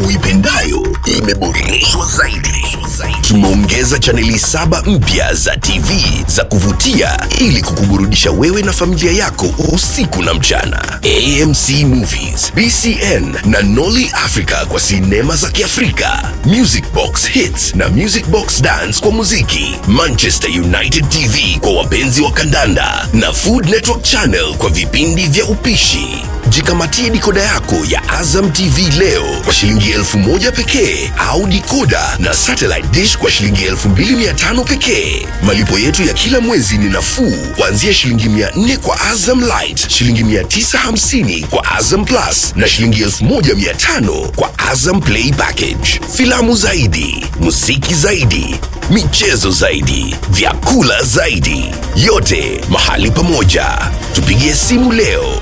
uipendayo imeboreshwa zaidi. Tumeongeza chaneli saba mpya za TV za kuvutia ili kukuburudisha wewe na familia yako usiku na mchana. AMC Movies, BCN na Nolly Africa kwa sinema za Kiafrika, Music Box Hits na Music Box Dance kwa muziki, Manchester United TV kwa wapenzi wa kandanda na Food Network Channel kwa vipindi vya upishi. Jikamatie dikoda yako ya Azam TV leo kwa shilingi elfu moja pekee au dikoda na satellite dish kwa shilingi elfu mbili mia tano pekee. Malipo yetu ya kila mwezi ni nafuu kuanzia shilingi mia nne kwa Azam Light, shilingi mia tisa hamsini kwa Azam Plus na shilingi elfu moja mia tano kwa Azam Play Package. Filamu zaidi, muziki zaidi, michezo zaidi, vyakula zaidi, yote mahali pamoja. Tupigie simu leo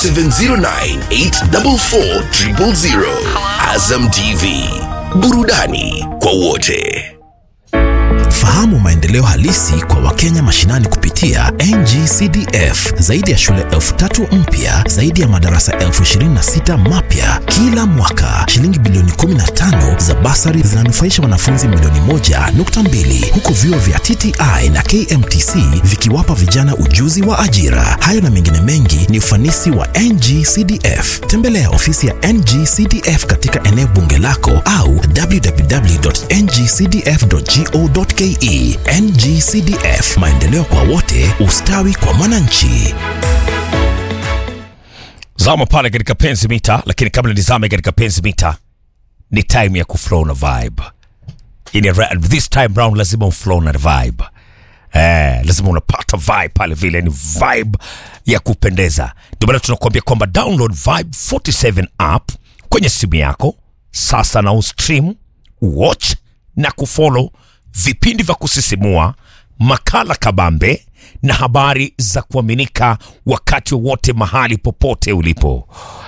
0709844000. Azam TV, burudani kwa wote. Fahamu maendeleo halisi kwa Wakenya mashinani kupitia NGCDF. Zaidi ya shule elfu tatu mpya, zaidi ya madarasa elfu ishirini na sita mapya kila mwaka. Shilingi bilioni 15 za basari zinanufaisha wanafunzi milioni moja nukta mbili huku vyuo vya TTI na KMTC vikiwapa vijana ujuzi wa ajira. Hayo na mengine mengi ni ufanisi wa NGCDF. Tembelea ofisi ya NGCDF katika eneo bunge lako au www.ngcdf.go.ke. NGCDF, maendeleo kwa wote, ustawi kwa mwananchi. Zama pale katika penzi mita, lakini kabla nizame katika penzi mita, ni time ya kuflow na vibe. Ini ra- this time round lazima uflow na vibe. Eh, lazima unapata vibe pale vile, ni vibe ya kupendeza. Ndio maana tunakuambia kwamba download Vibe 47 app kwenye simu yako sasa na ustream, watch na kufollow vipindi vya kusisimua, makala kabambe na habari za kuaminika wakati wowote mahali popote ulipo.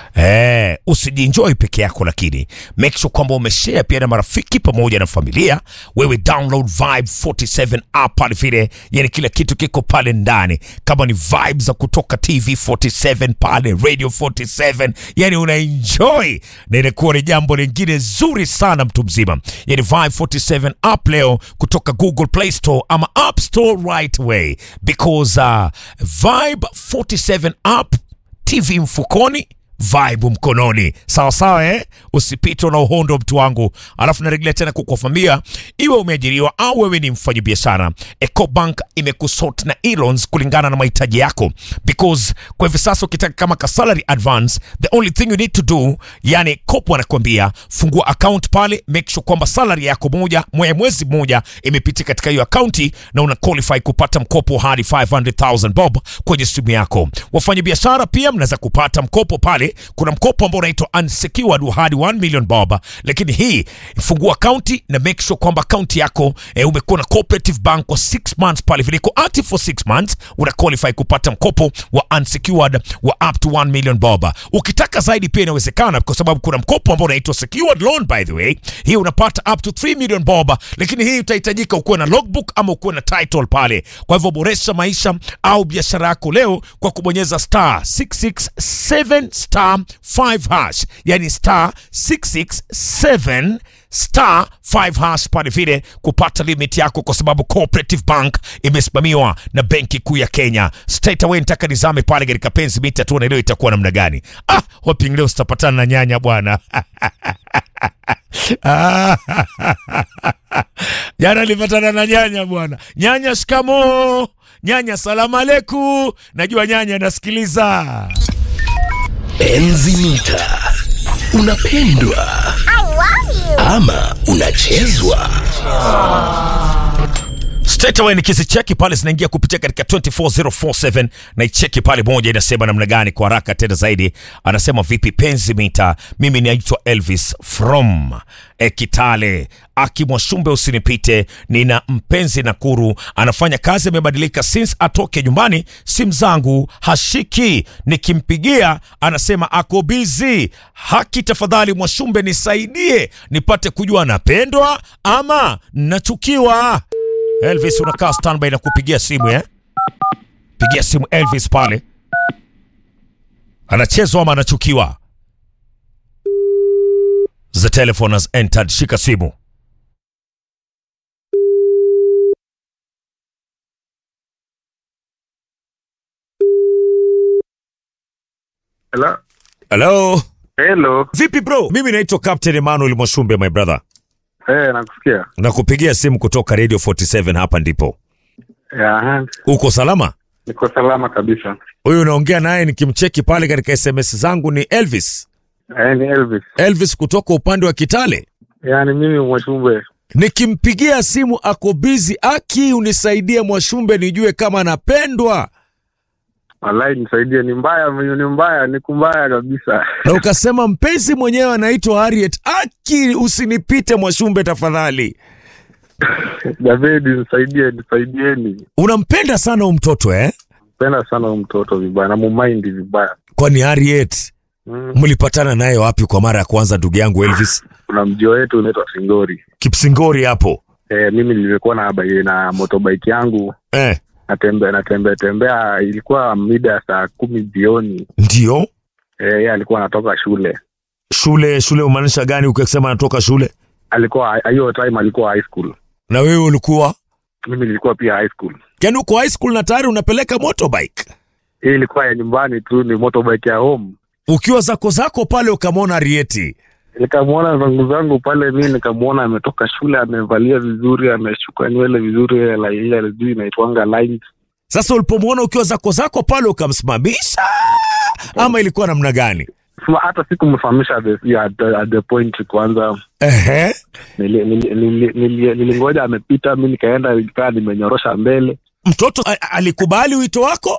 Eh, usijienjoy peke yako, lakini make sure kwamba umeshare pia na marafiki pamoja na familia. Wewe download Vibe 47 app pale vile, yani kila kitu kiko pale ndani, kama ni vibe za kutoka TV 47 pale Radio 47, yani una enjoy na inakuwa ni jambo lingine zuri sana, mtu mzima. Yani Vibe 47 app leo kutoka Google Play Store ama App Store right away because uh, Vibe 47 app TV mfukoni vibe mkononi sawa sawa eh? usipitwe na uhondo mtu wangu alafu narejelea tena kukuambia iwe umeajiriwa au wewe ni mfanyabiashara ecobank imekusort na elons kulingana na mahitaji yako because kwa hivi sasa ukitaka kama ka salary advance the only thing you need to do yani kopo anakuambia fungua account pale make sure kwamba salary yako moja mwe mwezi mmoja imepitia katika hiyo akaunti na una qualify kupata mkopo hadi 500000 bob kwenye simu yako wafanyabiashara pia mnaweza kupata mkopo pale kuna mkopo ambao unaitwa unsecured wa hadi 1 million bob lakini hii fungua akaunti na make sure kwamba akaunti yako eh, umekuwa na cooperative bank kwa 6 months pale vile iko active for 6 months una qualify kupata mkopo wa unsecured wa up to 1 million bob ukitaka zaidi pia inawezekana kwa sababu kuna mkopo ambao unaitwa secured loan by the way hii unapata up to 3 million bob lakini hii utahitajika ukuwe na logbook ama ukuwe na title pale kwa hivyo boresha maisha au biashara yako leo kwa kubonyeza star 667 star 5 hash yani star 667 star 5 hash pale vile kupata limit yako kwa sababu cooperative bank imesimamiwa na benki kuu ya kenya straight away nitaka nizame pale katika penzi mita tuone leo itakuwa namna gani ah hoping leo sitapatana na nyanya bwana jana nilipatana na nyanya bwana nyanya shikamo nyanya salamu aleku najua nyanya nasikiliza Enzi mita, unapendwa ama unachezwa? straight away nikizicheki pale zinaingia kupitia katika 24047 na icheki pale moja inasema namna gani kwa haraka tena zaidi anasema vipi penzi mita mimi naitwa elvis from e, kitale akimwashumbe usinipite nina mpenzi nakuru anafanya kazi amebadilika since atoke nyumbani simu zangu hashiki nikimpigia anasema ako bizi haki tafadhali mwashumbe nisaidie nipate kujua napendwa ama nachukiwa Elvis unakaa standby na kupigia simu eh? Pigia simu Elvis pale. Anachezwa ama anachukiwa? The telephone has entered. Shika simu. Hello. Hello. Hello. Vipi bro? Mimi naitwa Captain Emmanuel Mwashumbe my brother. Eh, nakusikia. Nakupigia simu kutoka Radio 47 hapa ndipo. Ya, Uko salama? niko salama kabisa. Huyu unaongea naye nikimcheki pale katika SMS zangu ni Elvis. Eh, ni Elvis. Elvis kutoka upande wa Kitale. Yaani mimi Mwashumbe. Nikimpigia simu ako busy. Aki, unisaidie Mwashumbe nijue kama anapendwa. Wallahi nisaidie, ni mbaya, ni mbaya, ni kumbaya kabisa. Na ukasema mpenzi mwenyewe anaitwa Harriet. Aki, usinipite Mwashumbe tafadhali. Javedi, nisaidie, nisaidieni. Unampenda sana huyu mtoto eh? Penda sana huyu mtoto vibaya, na mumaindi vibaya. Kwani Harriet Mm. mlipatana naye wapi kwa mara ya kwanza ndugu yangu Elvis? Kuna mjio wetu unaitwa Singori. Kipsingori hapo. Eh, mimi nilikuwa na bai- na motorbike yangu Eh, natembea natembea tembea, ilikuwa mida ya saa kumi jioni. ndio. Eh, yeye alikuwa anatoka shule, Shule shule umaanisha gani ukisema anatoka shule? alikuwa hiyo time alikuwa high school, Na wewe ulikuwa? mimi nilikuwa pia high school. Yaani uko high school na tayari unapeleka motorbike. hii ilikuwa ya nyumbani tu, ni motorbike ya home. Ukiwa zako zako pale ukamwona Harriet. Nikamwona zangu zangu pale, mi nikamwona ametoka shule, amevalia vizuri, ameshuka nywele vizuri, ile la- ile sijui inaitwanga lines. Sasa ulipomwona ukiwa zako zako pale ukamsimamisha ama ilikuwa namna gani? Sema hata sikumfahamisha the, at, the, at the point kwanza Ehe. nili- nili- nili- nili- nilingoja amepita, mi nikaenda nikaa nimenyorosha mbele Mtoto a- alikubali wito wako?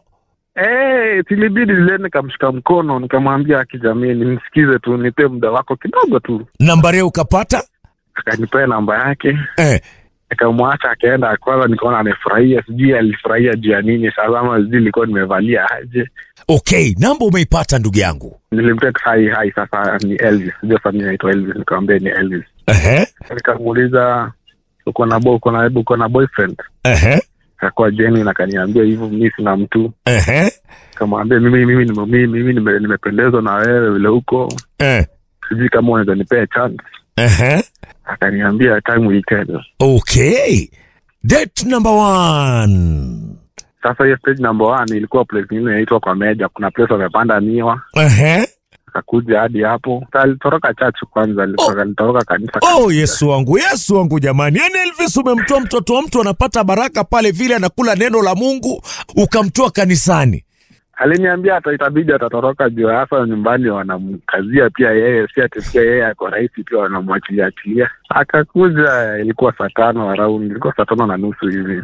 Eh, silibidi zile nikamshika mkono nikamwambia kijamii, nimsikize tu, nipe muda wako kidogo tu. Nambari ukapata? Akanipea namba yake, Eh. nikamwacha akaenda. Kwanza nikaona amefurahia, sijui alifurahia juu ya nini. Sasa ama sijui nilikuwa nimevalia aje. Okay, namba umeipata ndugu yangu. Nilimtext hai hai, sasa ni Elvis, sijui sasa mimi naitwa Elvis, nikamwambia ni Elvis. Ehe. Nikamuuliza uko na bo, uko na uko na boyfriend? Ehe. Akakuwa genuine, akaniambia hivyo, mimi sina mtu. Ehe. Nikamwambia mimi mimi nime- mimi mimi nime- nimependezwa na wewe vile uko, Eh. sijui kama unaweza nipea chance. Ehe. Akaniambia time will tell. Okay. Date number one. Sasa hiyo stage number one ilikuwa place nyingine inaitwa kwa Meja, kuna place wamepanda miwa Ehe. akakuja hadi hapo. Sasa alitoroka church kwanza, alitoroka alitoroka kanisa. Oh, Yesu wangu, Yesu wangu jamani. Yaani Elvis umemtoa mtoto wa mtu anapata baraka pale vile anakula neno la Mungu ukamtoa kanisani. Aliniambia hata itabidi atatoroka juu hasa nyumbani wanamkazia pia yeye, si ati pia yeye ako rahisi, pia wanamwachilia achilia. Akakuja, ilikuwa saa tano around, ilikuwa saa tano na nusu hivi,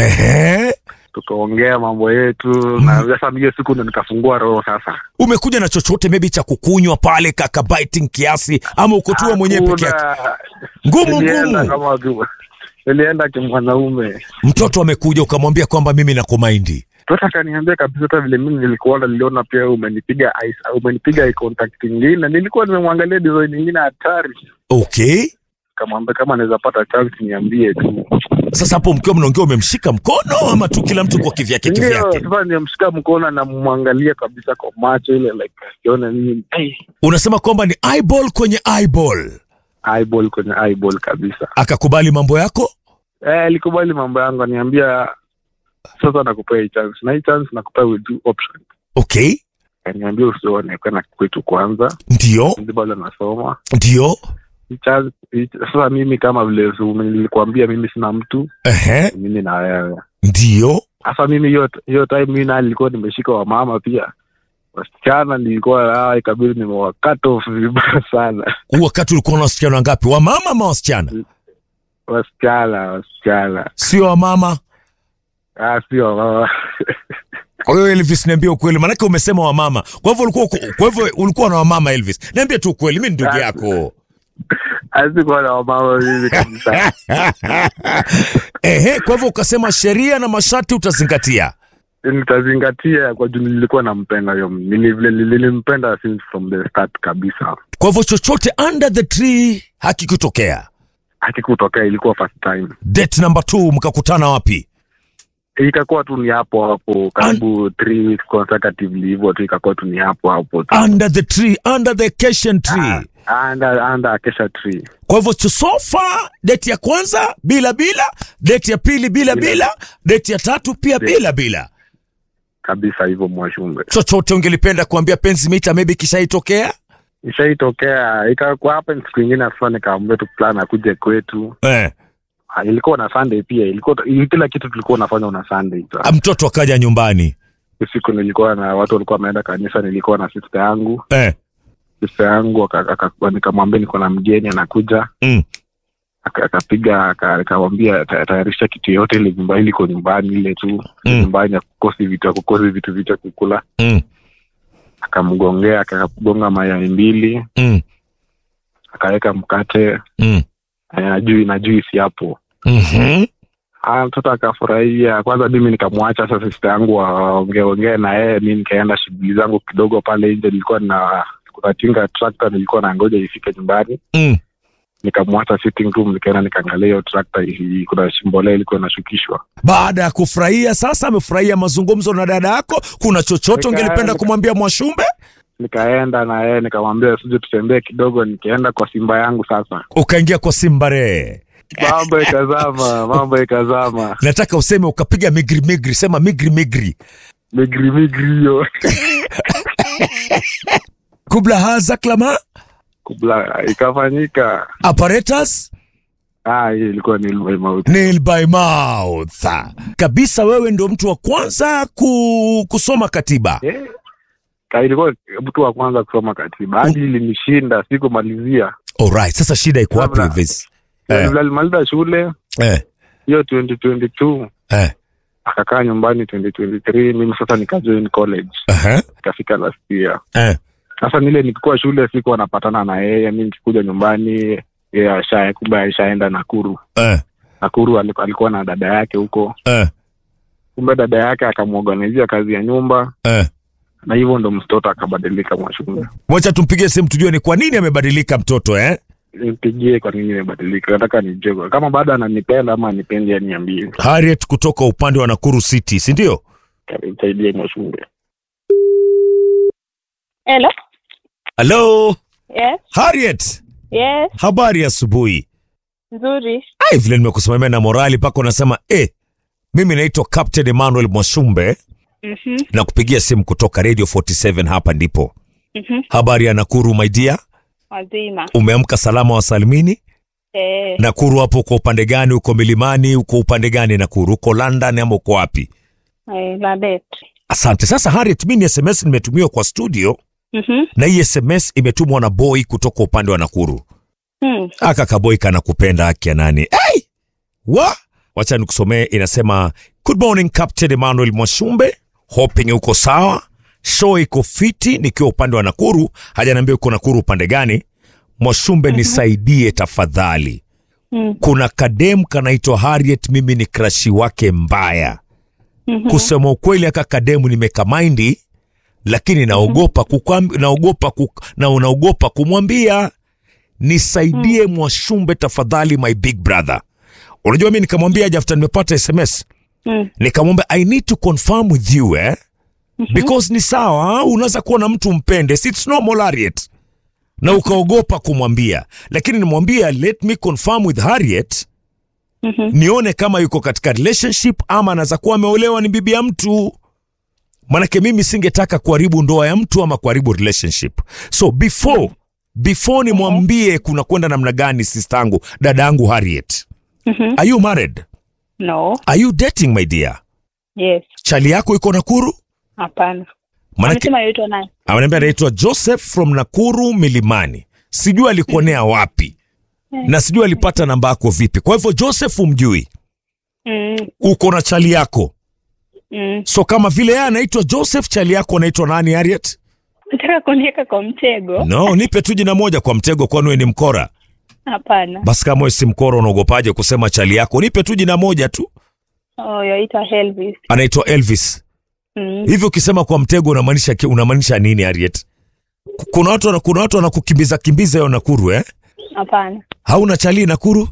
Ehe. tukaongea mambo yetu na sasa hiyo siku ndo nikafungua roho sasa. Umekuja na chochote maybe cha kukunywa pale kaka biting kiasi ama uko tu wewe mwenyewe peke yako? Hakuna. Ngumu Nilienda ngumu. kama tu- nilienda kimwanaume Mtoto amekuja ukamwambia kwamba mimi nakumaindi. Sasa akaniambia kabisa, hata vile mimi nilikuona, niliona pia umenipiga eyes- umenipiga eye contact ingine, nilikuwa nimemwangalia design ingine hatari. Okay. Kamwambia kama anaweza pata chance niambie tu. Sasa hapo mkiwa mnaongea umemshika mkono ama tu kila mtu kwa kivyake Ndio kivyake? sasa nimemshika mkono na mwangalia kabisa kwa macho ile like asione nini. Hey, Unasema kwamba ni eyeball kwenye eyeball. eyeball kwenye eyeball kabisa. Akakubali mambo yako? Eh, alikubali mambo yangu, aniambia sasa nakupea hii chance na hii chance nakupea with two options. Okay. Akaniambia usione kwenda kwetu kwanza, Ndio. ndio bado nasoma Ndio. Hii chance- hii- sasa mimi kama vile su- nilikuambia mimi sina mtu Ehe. mimi na wewe Ndio. sasa mimi hiyo hiyo time mimi naye nilikuwa nimeshika wamama pia wasichana nilikuwa ah, ikabidi nimewakat off vibaya sana Huu wakati ulikuwa na wasichana wangapi? Wamama ama wasichana? wasichana wasichana Sio wamama. ah, sio wamama Kwa hiyo Elvis, niambie ukweli, maanake umesema wamama. Kwa hivyo ulikuwa kwa hivyo ulikuwa na wamama Elvis. Niambie tu ukweli, mimi ni ndugu yako. asikuwa na wamama mimi kabisa Ehe, kwa hivyo ukasema sheria na masharti utazingatia. nitazingatia kwa juu nilikuwa nampenda hiyo nili- nili- nilimpenda since from the start kabisa Kwa hivyo chochote under the tree hakikutokea. hakikutokea ilikuwa first time Date number two, mkakutana wapi? ikakuwa tu ni hapo hapo karibu three weeks consecutively hivyo tu ikakuwa tu ni hapo hapo tu Under the tree, under the cation tree. under under Acacia tree. Kwa hivyo sofa date ya kwanza bila bila, date ya pili bila Bila. bila, date ya tatu pia Bila. bila bila. Kabisa hivyo Mwashumbe. Chochote ungelipenda kuambia penzi mita maybe kishaitokea? Ishaitokea ikakuwa hapa siku ingine sasa nikaambia tu plan akuje kwetu. Eh. Ah, ilikuwa na Sunday pia. Ilikuwa kila kitu tulikuwa unafanya na Sunday. tu. Ah, Mtoto akaja nyumbani. Usiku nilikuwa na watu walikuwa wameenda kanisa, nilikuwa na sister yangu. Eh. Sister yangu aka- aka- nikamwambia niko na mgeni anakuja. Mm. Aka- akapiga aka- akamwambia ta- tayarisha kitu yote ile nyumba ile iko nyumbani ile tu Mm. nyumbani akukosi vitu akukosi vitu vitu kukula Mm. akamgongea akagonga mayai mbili Mm. akaweka mkate Mm. eh, na jui na juisi hapo Mhm. Ah, mtoto akafurahia kwanza mimi nikamwacha sasa sista yangu waongeongee na yeye mi nikaenda shughuli zangu kidogo pale nje nilikuwa na kuna tinga trakta nilikuwa na ngoja ifike nyumbani Mm. nikamwacha sitting room nikaenda nikaangalia hiyo trakta i- kuna shimbolea ilikuwa inashukishwa Baada ya kufurahia sasa, amefurahia mazungumzo na dada yako, kuna chochote Nika- ungelipenda kumwambia Mwashumbe? nikaenda na yeye nikamwambia sije tutembee kidogo nikaenda kwa simba yangu sasa Ukaingia kwa Simbare. mambo ikazama mambo ikazama Nataka useme ukapiga migri migri, sema migri migri. migri migri hiyo Kubla haza klama kubla ikafanyika apparatus ah hiyo ilikuwa ni ilmu- mauti nail by mouth. Kabisa wewe ndo mtu wa kwanza ku, kusoma katiba. Eh, ka- ilikuwa mtu wa kwanza kusoma katiba hadi ilinishinda sikumalizia Alright, sasa shida iko wapi Kabla- with this? Eh. Vile alimaliza shule Eh, hiyo 2022 eh, akakaa nyumbani 2023 mimi sasa nikajoin college uh-huh, ikafika last year eh. sasa nile nikikuwa shule sikuwa napatana na yeye mi nikikuja nyumbani yeye asha kumbe ashaenda nakuru Eh, nakuru aliku- alikuwa na dada yake huko eh, kumbe dada yake akamworganizia kazi ya nyumba eh. na hivyo ndo mtoto akabadilika mwashule Wacha tumpigie simu tujue ni kwa nini amebadilika mtoto eh? nipigie kwa nini imebadilika nataka nijue kama bado ananipenda ama anipendi aniambie Harriet kutoka upande wa Nakuru City, si ndio? nisaidie mwashule Hello. Hello, Yes. Harriet. Yes. Habari ya asubuhi. Nzuri. Ai, vile nimekusimamia na morali pako unasema eh, mimi naitwa Captain Emmanuel Mwashumbe Mhm. na kupigia simu kutoka Radio 47 hapa ndipo. Mhm. Habari ya Nakuru my dear, Wazima. umeamka salama wa salimini? Eh. Nakuru hapo uko upande gani? Uko milimani? Uko upande gani Nakuru? Uko London ama uko wapi? Eh, Ladet. Asante. Sasa Harriet, mimi ni SMS nimetumiwa kwa studio Mhm. na hii SMS imetumwa na boy kutoka upande wa Nakuru. Hmm. Aka kaboy kanakupenda haki ya nani? Hey! Wa? Wacha nikusomee inasema Good morning Captain Emmanuel Mwashumbe. Hoping uko sawa. Show iko fiti nikiwa upande wa Nakuru. Hajaniambia uko Nakuru upande gani. Mwashumbe nisaidie tafadhali. Hmm. Kuna kadem kanaitwa Harriet, mimi ni krashi wake mbaya. Kusema ukweli, aka kademu nimekamaindi, lakini naogopa kukwam, naogopa kuk, na unaogopa kumwambia nisaidie Mwashumbe tafadhali, my big brother. Unajua mi nikamwambia after nimepata SMS Hmm. nikamwambia I need to confirm with you eh? because ni sawa, unaweza kuwa na mtu mpende, si it's normal Harriet, na ukaogopa kumwambia, lakini nimwambia let me confirm with Harriet Mhm. nione kama yuko katika relationship ama anaweza kuwa ameolewa ni bibi ya mtu manake mimi singetaka kuharibu ndoa ya mtu ama kuharibu relationship so before before nimwambie kuna kwenda namna gani sistangu dada yangu harriet Mhm. are you married No. are you dating my dear Yes. chali yako iko nakuru Hapana. manake Amesema yaitwa nani? ameniambia anaitwa joseph from nakuru milimani sijui alikuonea wapi na sijui alipata namba yako vipi kwa hivyo joseph umjui Mm. uko na chali yako Mm. so kama vile yeye anaitwa joseph chali yako anaitwa nani harriet Nataka kuniweka kwa mtego? no nipe tu jina moja kwa mtego kwani wewe ni mkora Hapana. basi kama wewe si mkora unaogopaje kusema chali yako nipe tu jina moja tu Oh, yaitwa Elvis. anaitwa elvis Mm. hivyo ukisema kwa mtego unamaanisha ki- unamaanisha nini harriet Ku- kuna watu wana- kuna watu wanakukimbiza kimbiza yo nakuru eh Hapana. hauna chali nakuru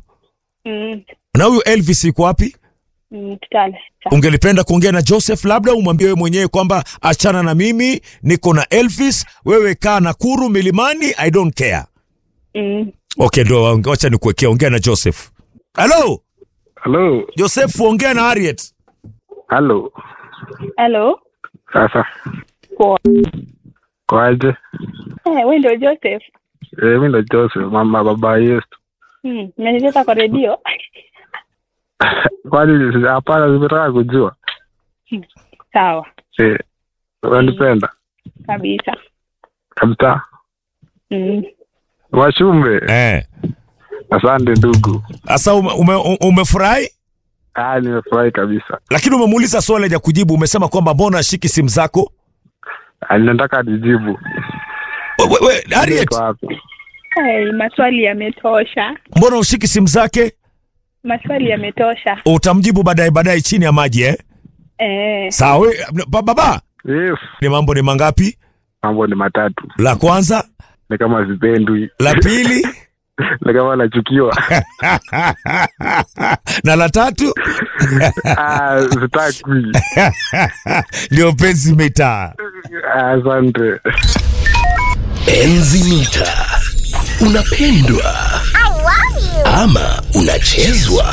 Mm. na huyu elvis yuko wapi Mm. Kitale. ungelipenda kuongea na joseph labda umwambie wewe mwenyewe kwamba achana na mimi niko na elvis wewe kaa nakuru milimani i don't care Mm. Okay, ndio wacha nikuwekea, ongea na Joseph. Hello, halo Joseph, ongea na Harriet. halo Hello. sasa Poa. kwaje Eh, wewe ndio Joseph. Eh, mi ndo joseph mama baba yesu Mm. Umenileta kwa redio. kwani si- hapana zimetaka kujua Sawa. Eh, unanipenda Kabisa. kabisa Mm. washumbe Eh, asante ndugu sasa ume, ume, umefurahi ah nimefurahi kabisa lakini umemuuliza swali ya kujibu. Umesema kwamba mbona ashiki simu zako? Ah, ninataka nijibu We, we, we, Harriet, Niko wapi Hey, maswali yametosha. mbona ushiki simu zake? Maswali yametosha. Utamjibu baadaye baadaye chini ya maji eh? Eh, Sawa. we- ba- Baba, yes ni mambo ni mangapi? mambo ni matatu La kwanza, ni kama zipendwi la pili ni kama nachukiwa na la tatu Ah, sitakwi ndio penzi mitaa. asante Enzi mita. Unapendwa ama unachezwa?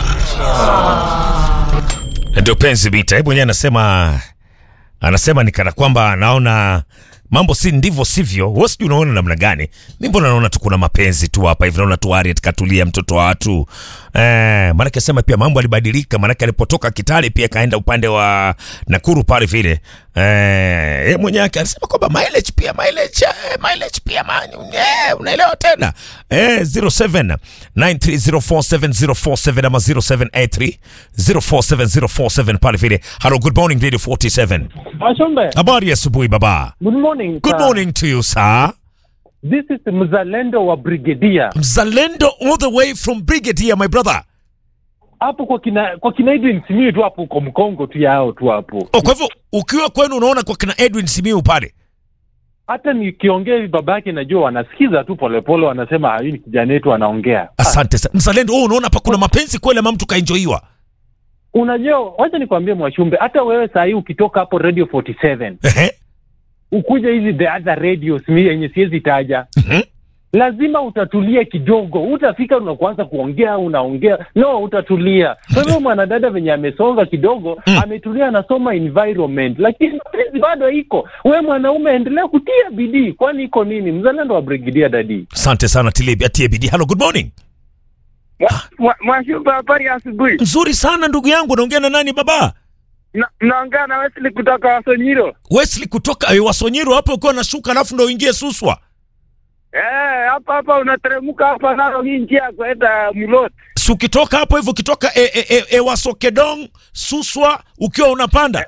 ndio penzi mita. Hebu mwenyewe anasema anasema ni kana kwamba anaona mambo si ndivyo sivyo. Wewe sijui unaona namna gani? Mimi mbona naona tu kuna mapenzi tu hapa hivi, naona tu Harriet katulia, mtoto wa watu eh. Maanake asema pia mambo alibadilika, maanake alipotoka Kitale pia kaenda upande wa Nakuru pale vile eh, yeye mwenyewe akasema kwamba mileage pia mileage eh, mileage pia man, eh, unaelewa tena eh, 07 9304704 ama 0783 047047 pale vile. Hello, good morning Radio 47. Ashombe, Habari ya asubuhi baba. good morning. Good sir. morning to you sir. This is mzalendo wa Brigadier. Mzalendo all the way from Brigadier my brother. Hapo kwa kina kwa kina Edwin Simiyu tu hapo kwa Mkongo tu yao tu hapo. Oh, kwa hivyo ukiwa kwenu unaona kwa kina Edwin Simiu pale. Hata nikiongea hivi babake najua wanasikiza tu polepole wanasema "Ah, huyu ni kijana wetu anaongea. Asante sana. Mzalendo, oh, unaona hapa kuna mapenzi kweli ama mtu kaenjoiwa? Unajua, wacha nikwambie Mwashumbe, hata wewe saa hii ukitoka hapo Radio 47 Ehe. ukuja hizi the other radios mi yenye siwezi taja Mhm. lazima utatulia kidogo, utafika na kuanza kuongea, unaongea no, utatulia. Kwa hivyo mwanadada venye amesonga kidogo Mm. ametulia, anasoma environment, lakini mapenzi bado iko. We mwanaume, endelea kutia bidii, kwani iko nini? Mzalendo wa Brigidia Dadi. Asante sana Tilebi atie bidii. Hello, good morning. Mwashumba, habari ya asubuhi. Nzuri sana ndugu yangu, naongea na nani baba? Na- Naongea na Wesley kutoka Wasonyiro. Wesley kutoka eh, Wasonyiro hapo ukiwa nashuka alafu ndo uingie Suswa. Eh, hapa hapa unateremka hapa nalo hii njia ya kwenda Mulot. Si ukitoka hapo hivyo ukitoka e, e, e, e, Wasokedong Suswa ukiwa unapanda.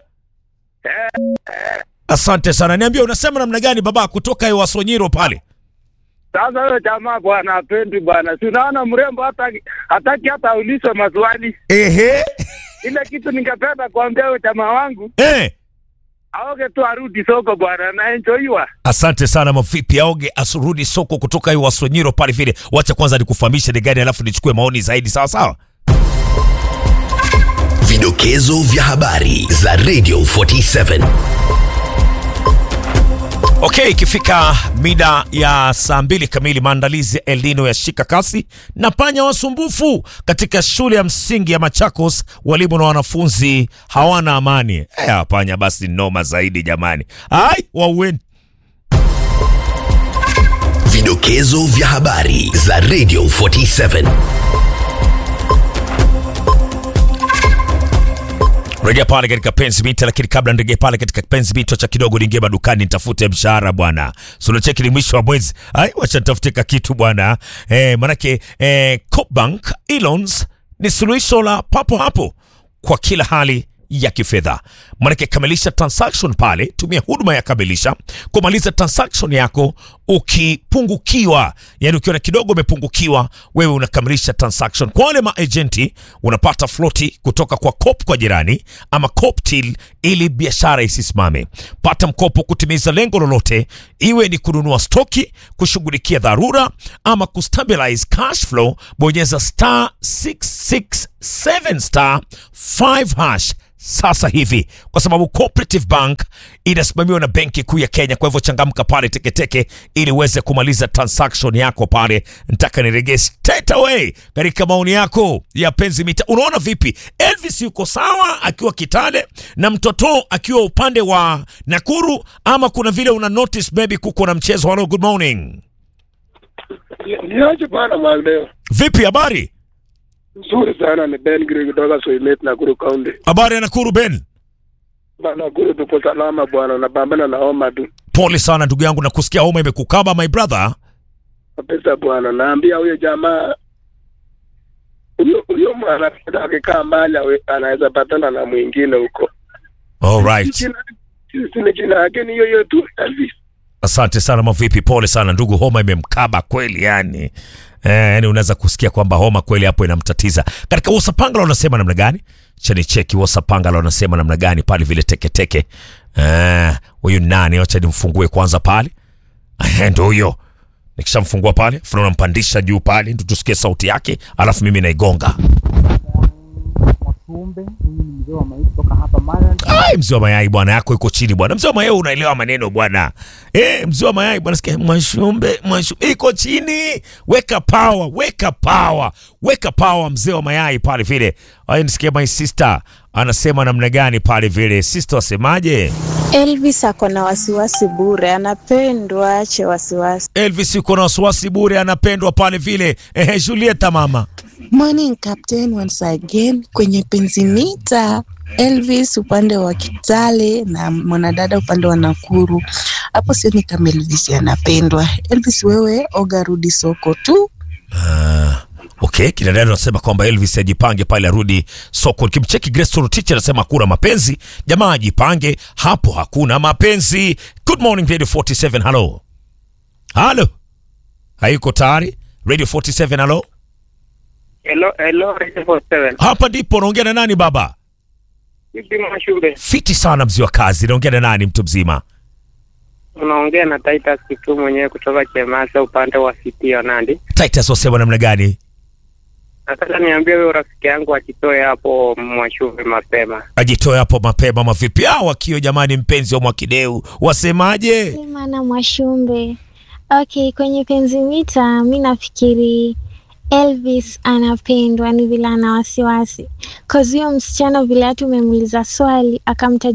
Asante sana. Niambia unasema namna gani baba kutoka e, Wasonyiro pale? Sasa huyo jamaa bwana apendi bwana, si unaona mrembo hata hataki hata aulizwe maswali. Ehe. Ile kitu ningependa kuambia huyo jamaa wangu Eh. aoge tu arudi soko bwana, na enjoyiwa. Asante sana mavipi aoge asurudi soko kutoka hiyo Wasonyiro pale vile. Wacha kwanza nikufahamishe ni gani alafu nichukue maoni zaidi sawa sawa. Vidokezo vya habari za Radio 47. Okay, ikifika mida ya saa mbili kamili, maandalizi ya El Nino yashika kasi na panya wasumbufu katika shule ya msingi ya Machakos. Walimu na wanafunzi hawana amani. Eh, panya basi noma zaidi jamani. Ai, waueni. Vidokezo vya habari za Radio 47. Rejea pale katika penzi mita, lakini kabla nirejee pale katika penzi mita, cha kidogo niingie madukani nitafute mshahara bwana. So unacheki ni mwisho wa mwezi. Ai, wacha nitafute ka kitu bwana. Eh, manake eh, Coopbank Elons ni suluhisho la papo hapo kwa kila hali ya kifedha. Manake kamilisha transaction pale, tumia huduma ya kamilisha kumaliza transaction yako ukipungukiwa, yani ukiona kidogo umepungukiwa, wewe unakamilisha transaction. Kwa wale maagenti unapata floti kutoka kwa Coop kwa jirani ama Coop till ili biashara isisimame. Pata mkopo kutimiza lengo lolote, iwe ni kununua stoki, kushughulikia dharura ama kustabilize cash flow. Bonyeza star 667 star 5 hash sasa hivi, kwa sababu Cooperative Bank inasimamiwa na Benki Kuu ya Kenya. Kwa hivyo changamka pale teketeke, ili uweze kumaliza transaction yako pale. Nataka niregee straight away katika maoni yako ya penzi mita. Unaona vipi? Elvis yuko sawa akiwa Kitale na mtoto akiwa upande wa Nakuru, ama kuna vile una notice maybe kuko na mchezo? Hello, good morning. Niache bwana Magdeo. Vipi habari? Nzuri sana ni Ben Giri kutoka Soimet Nakuru County. Habari ya Nakuru Ben? Bana Nakuru tuko salama bwana, napambana na homa tu. Pole sana ndugu yangu, na kusikia homa imekukaba my brother. Kabisa bwana, naambia huyo jamaa huyo huyo mwanapenda akikaa mbali awe- anaweza patana na mwingine huko. All right. Jina- Sina jina yake ni hiyo hiyo tu Elvis. Asante sana mavipi, pole sana ndugu, homa imemkaba kweli yani. Eh, yani unaweza kusikia kwamba homa kweli hapo inamtatiza. Katika Wasapangala wanasema namna gani? Chani cheki Wasapangala wanasema namna gani pale vile teketeke. Eh, huyu nani? Acha nimfungue kwanza pale. Eh, ndio huyo. Nikishamfungua pale, afu nampandisha juu pale ndio tusikie sauti yake, alafu mimi naigonga. Mwashumbe, mimi ni mzee wa maisha kutoka hapa Maryland. Ai, mzee wa mayai bwana yako iko chini bwana. Mzee wa mayai unaelewa maneno bwana. Eh, mzee wa mayai bwana sikia mwashumbe, mwashumbe iko chini. Weka power, weka power. Weka power mzee wa mayai pale vile. Ai nisikie my sister anasema namna gani pale vile. Sister wasemaje? Elvis ako na wasiwasi bure, anapendwa, ache wasiwasi. Elvis yuko na wasiwasi bure anapendwa pale vile. Eh, Julieta mama. Morning Captain once again kwenye Penzimita. Elvis upande wa Kitale na mwanadada upande wa Nakuru. Hapo sioni kama Elvis anapendwa. Elvis, wewe oga, rudi soko tu. Ah, okay, kina dada anasema kwamba Elvis ajipange pale arudi soko. Kimcheki Grace Torotich anasema hakuna mapenzi. Jamaa ajipange, hapo hakuna mapenzi. Good morning Radio 47. Hello. Hello. Haiko tayari? Radio 47 hello. Hello, hello, Radio 47. Hapa ndipo naongea na nani baba? Vipi Mwashumbe? Fiti sana mzee wa kazi. Naongea na nani mtu mzima? Unaongea na Titus Kitu mwenyewe kutoka Chemasa upande wa City ya Nandi. Titus wasema namna gani? Nataka niambie huyo rafiki yangu akitoe hapo Mwashumbe mapema. Ajitoe hapo mapema mavipi? Ah, wakio jamani mpenzi wa Mwakideu. Wasemaje? Sema na Mwashumbe. Okay, kwenye penzi mita mi nafikiri Elvis anapendwa, ni vile ana wasiwasi. Cause huyo msichana vile hatu umemuuliza swali akamtaja